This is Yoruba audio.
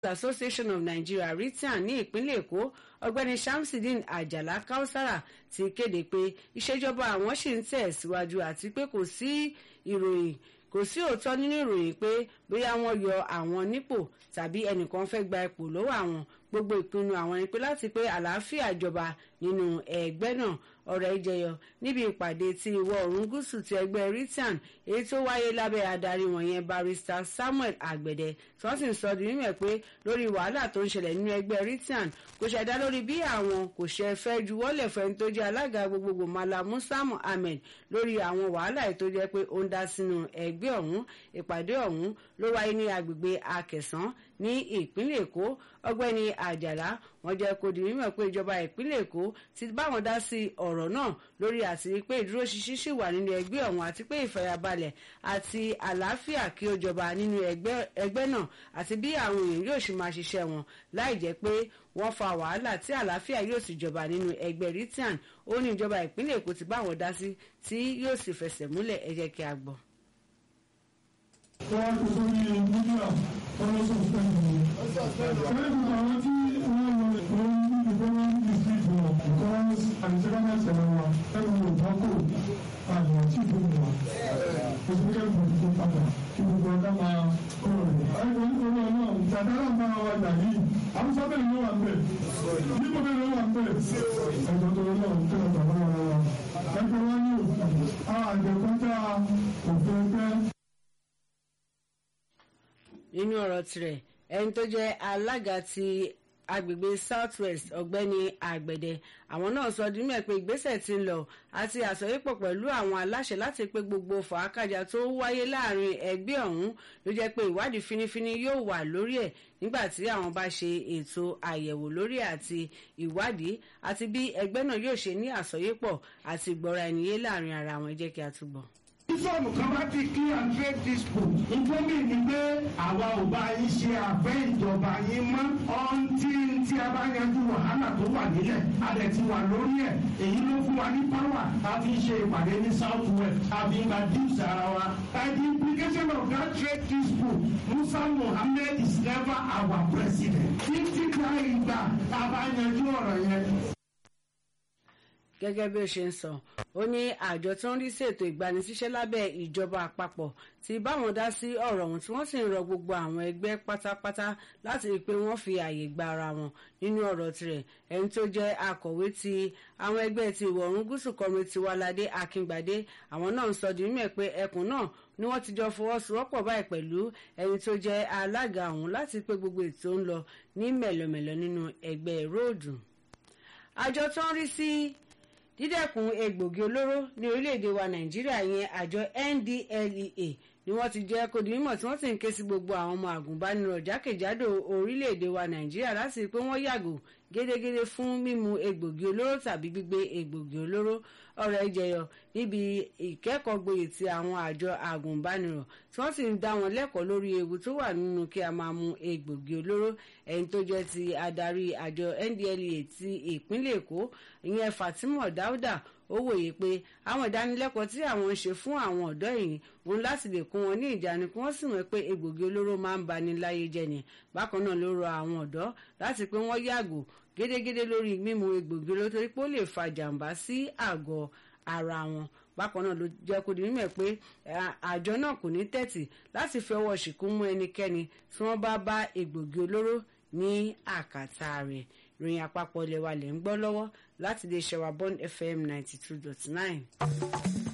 association of nigeria ritian ní ìpínlẹ̀ èkó ọ̀gbẹ́ni shamsideen ajala kausara ti kéde pé ìṣèjọba àwọn ṣì ń tẹ̀ síwájú àti pé kò sí ìròyìn kò sí òótọ́ nínú ìròyìn pé bóyá wọ́n yọ àwọn nípò tàbí ẹnìkan fẹ́ gba ipò lọ́wọ́ àwọn gbogbo ìpinnu àwọn ni pé láti pé àlàáfíà jọba nínú ẹgbẹ́ náà ọ̀rọ̀ ìjẹyọ níbi ìpàdé ti ìwọ̀ oòrùn gúúsù ti ẹgbẹ́ ritian èyí tó wáyé lábẹ́ adarí wọ̀nyẹn barrister samuel àgbẹ̀dẹ tí wọ́n sì ń sọ di mímọ̀ pé lórí wàhálà tó ń ṣẹlẹ̀ nínú ẹgbẹ́ ritian kò ṣẹ̀dá lórí bí àwọn kò ṣe fẹ́ juwọ́lẹ̀ fẹ́ni tó jẹ́ alága gbogbogbò mala musa muhammed lórí àwọn wàhálà èyí tó jẹ́ pé ó ń dá sínú ẹgbẹ́ ọ̀hún ìpàdé ọ̀hún ló wáyé ní agbègbè akẹsàn ní ìpínlẹ̀ èkó ọgbẹ́ni àjàlá wọ́n jẹ́ kó di mímọ̀ pé ìjọba ìpínlẹ̀ èkó ti báwọn dá sí ọ̀rọ̀ náà lórí àti pé ìdúróṣinṣin ṣì wà nínú ẹgbẹ́ ọ̀hún àti pé ìfẹ̀yàbalẹ̀ àti àlàáfíà kí ó jọba nínú ẹgbẹ́ náà àti bí àwọn èèyàn yóò ṣe máa ṣiṣẹ́ wọn láì jẹ́ pé wọ́n fa wàhálà tí àlàáfíà yóò sì jọba nínú ẹgbẹ́ ritian ó ní ìjọba ìpínlẹ̀ èkó ti báwọn dá sí tí yóò sì fẹsẹ̀ múlẹ̀ ẹ jẹ́ kí a gbọ́. wọ́n ti sórí mídíà wọ́n lọ sọ fún mi. sẹ́yìn gbogbo àwọn tí wọ́n lọ lórí ìgbọ́nà district wọn because àdìsẹ́kọ́nà ṣẹlẹ̀ wa ẹnu ò bá kò àyàn tí ìbò wà. oṣù kẹ́kẹ́ gbòdì tó padà kí gbogbo ọ̀dà máa kọ̀rọ̀ rẹ̀. ẹ̀rọ nítorí ọ̀nà ìjàdára ń bá wa jà yìí àbúṣá bẹ́ẹ̀ ló wà ń bẹ̀ níbo bẹ́ẹ̀ ló wà ń bẹ̀. ẹ̀jọ̀ tó lọ́wọ́ ń tẹ̀lé bàbá wa wa. ẹgbẹ́ wa ní òfin àjẹkọ́jà òfin ẹgbẹ́ nínú ọ̀rọ̀ tirẹ̀ ẹni tó jẹ́ alága ti agbègbè south west ọ̀gbẹ́ni àgbẹ̀dẹ àwọn náà sọ di mímọ̀ pé ìgbésẹ̀ ti ń lọ àti àsọyépọ̀ pẹ̀lú àwọn aláṣẹ láti pé gbogbo fàákàjà tó wáyé láàrin ẹgbẹ́ ọ̀hún ló jẹ́ pé ìwádìí fínífíní yóò wà lórí ẹ̀ nígbà tí àwọn bá ṣe ètò àyẹ̀wò lórí àti ìwádìí àti bí ẹgbẹ́ náà yóò ṣe ní àsọyépọ̀ àti ìgbọ́ra ẹniyé láàrin ara wọn ẹ jẹ́ kí a túbọ̀ fọ́ọ̀mù kan bá ti kí and trade dispute. ìgbómi ni pé àwa ò bá yín ṣe àfẹ́ ìjọba yín mọ́. ọ̀ǹtí tí a bá yanjú wàhálà tó wà nílẹ̀ a dẹ̀ ti wà lórí ẹ̀. èyí ló fún wa ní power. a fi ṣe ìpàdé ní south west. a fi ń gba dips ara wa. and the implication of that trade dispute musa muhammed is never our president. títí ká ìgbà tá a bá yanjú ọ̀rọ̀ yẹn gẹ́gẹ́ bí ó ṣe ń sọ ó ní àjọ tó ń rí sí ètò ìgbanisíṣẹ́ lábẹ́ ìjọba àpapọ̀ ti báwọn dá sí ọ̀rọ̀ ọ̀hún tí wọ́n sì ń rọ gbogbo àwọn ẹgbẹ́ pátápátá láti rí i pé wọ́n fi ààyè gba ara wọn nínú ọ̀rọ̀ tirẹ̀ ẹni tó jẹ́ akọ̀wé ti àwọn ẹgbẹ́ ti ìwọ̀ oòrùn gúúsù kọrin tiwalade akíngbadé àwọn náà ń sọ di mímọ̀ pé ẹkùn náà ni wọ́n ti jọ fọwọ́sowọ́pọ̀ báyìí pẹ̀lú ẹni tó jẹ́ alága ọ̀hún láti pé gbogbo ètò ń lọ ní mẹ̀lọ̀mẹ̀lọ̀ nínú ẹgbẹ́ róòdù àjọ tó ń rí sí dídẹ́kun egbògi olóró ní orílẹ̀-èdè wa nàìjíríà yẹn àjọ ndlea ni wọ́n ti jẹ́ kó di mímọ̀ tí wọ́n sì ń ké sí gbogbo àwọn ọmọ àgùnbánirọ̀ jákèjádò orílẹ̀-èdè wa nàìjíríà láti pé wọ́n yàgò gédégédé fún mímu egbògi olóró tàbí gbígbé egbògi olóró ọ̀rọ̀ ìjẹyọ níbi ìkẹ́kọ̀ọ́ gboyè ti àwọn àjọ àgùnbánirọ̀ tí wọ́n sì ń dá wọn lẹ́kọ̀ọ́ lórí ewu tó wà nínú kí a máa mu egbògi olóró ẹni tó jẹ́ ti adarí àjọ ndlea ti ìpínlẹ̀ èkó ìyẹn fatima dauda ó wòye pé àwọn ìdánilẹ́kọ̀ọ́ tí àwọn ń ṣe fún àwọn ọ̀dọ́ yìí wọn láti lè kún wọn ní ìjánu kí wọ́n sì mọ̀ pé egbògi olóró máa ń bani láyé jẹ́ ni bákan náà ló rọ àwọn ọ̀dọ́ láti pé wọ́n yàgò gédégédé lórí mímu egbògi olóró torí pé ó lè fa jàǹbá sí àgọ́ ara wọn bákan náà ló jẹ́ kó di mímọ̀ pé àjọ náà kò ní tẹ̀tì láti fi ọwọ́ ṣìkún mú ẹnikẹ́ni tí wọ́n bá bá egbògi olóró ní àkàtà rẹ̀ ìròyìn àpapọ̀ ilẹ̀ wa lè ń gbọ́ lọ́wọ́ láti lè ṣẹ̀wá bond fm ninety two dot nine.